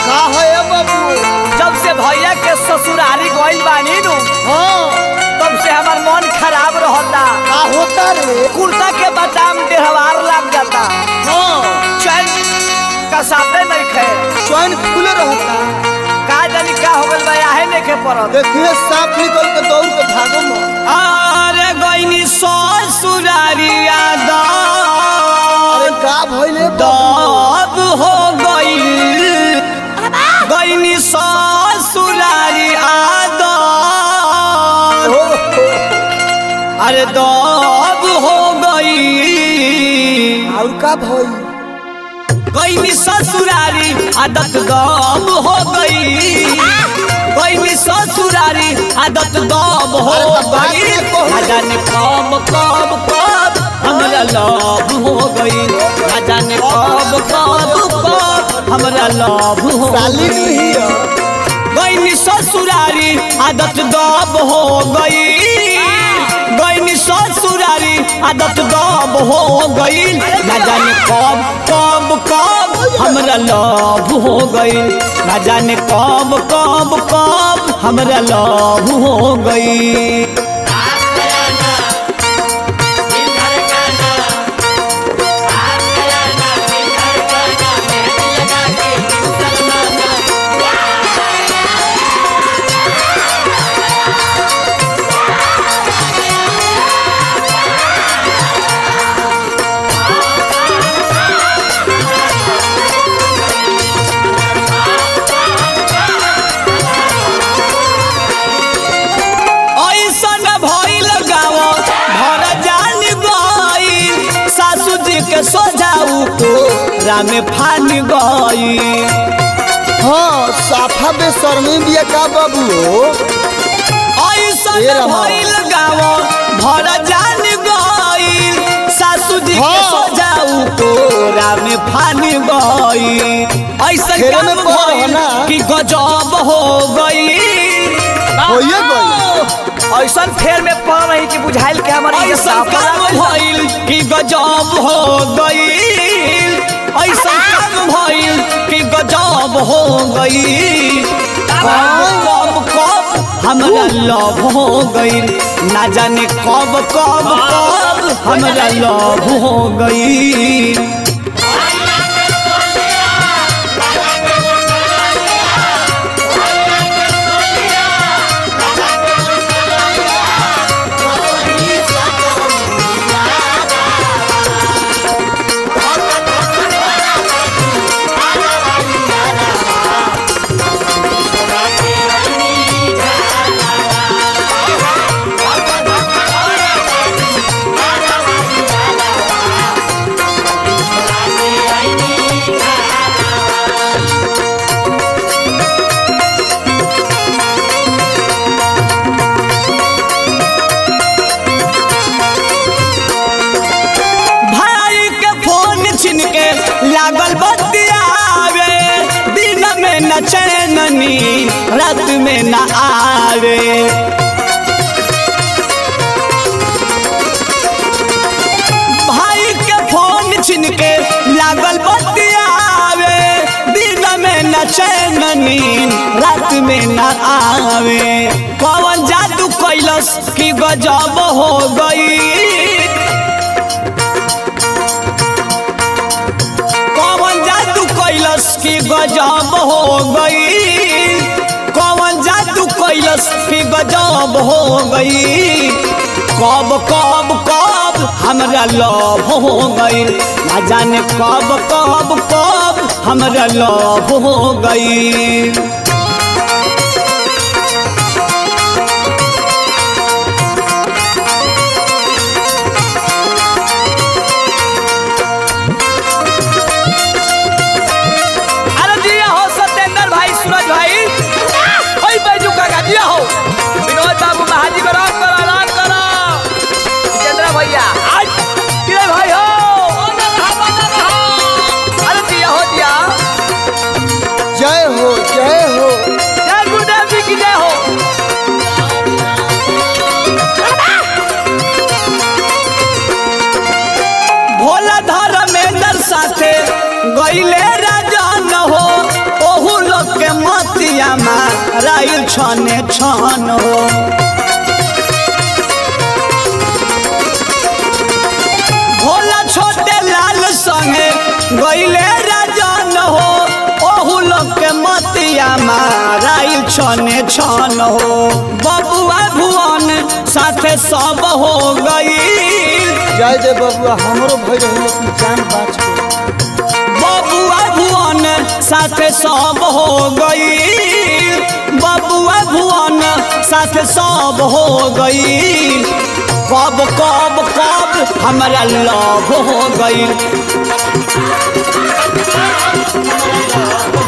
का है ए बाबू जब से भैया के ससुरारी गइल बानी नु हाँ तब से हमार मन खराब रहता का होता रे कुर्ता के बदाम डेहवार लग जाता हाँ चैन का साथे नहीं खे चैन खुले रहता का जानी का हो गइल बा आहे नहीं के परत देखिए सांप निकल के दौड़ के भागो मत अरे गइनी ससुरारी याद अरे का भइले दब हो गइल गइनी ससुरारी आद हो अरे दब हो गई और का भइल गईनी ससुरारी आदत दब हो गई गईनी ससुरारी आदत दब हो गई ना जाने कब कब कब हमरा लव हो गई ना जाने कब कब कब हमरा लव हो साली गई नहीं है गईनी ससुरारी आदत दब हो गई गईनी ससुरारी आदत दब हो गई ना जाने कब कब कब हमरा लव हो गई ना जाने कब कब कब हमरा लव हो गई ऐसन भइल गाँव भर जान गई सासू जी के सोझाऊ तो रामे फान गई हाँ साफा बेशर्मी बिया का बाबू हो ऐसन ए रहा। भइल गाँव भर जान गई सासू जी के हाँ। सोझाऊ तोरा में फान गई ऐसन घेरे में काम पड़ हो भइल ना। कि गजब हो गई होइए गइल। ऐसन फेर में पड़ रही कि बुझाइल के हमारे ऐसन काम भइल कि गजब हो गई ऐसन काम भइल कि गजब हो गई कब कब कब हमरा लव हो गई ना जाने कब कब कब हमरा लव हो गई भाई के फोन छिन के लागल बतियावे दिन में न चैननी रात में न आवे भाई के फोन छिन के लागल बतियावे दिन में न चैननी रात में न आवे कौन जादू कैलस की गजब हो गई कौन जादू कैलस की गजब हो गई कौन जादू कैलस की गजब हो गई कब कब कब हमरा लव हो गई ना जाने कब कब कब हमरा लव हो गई अरे जिया हो सत्येंद्र भाई सूरज भाई ओई बैजू काका जिया हो विनोद बाबू महाजी को राम करो राम करो जितेंद्र भैया आज किरे भाई हो अरे जिया हो जिया जय हो जय हो जय गुरुदेव जी की जय हो भोला धर्मेंद्र साथे गईले राजन हो ओहू लोग मतिया माराइल छने छन हो भोला छोटे लाल संगे गईले राजन हो ओहू लोग के मतिया माराइल छने छन हो बबुआ भुवन साथे सब हो गई जय दे बबुआ हमरो भई रही लेकिन जान बाच गई बबुआ भुवन साथे सब हो गई बबुआ भुवन साथे सब हो गई कब कब कब हमारा लव हो गई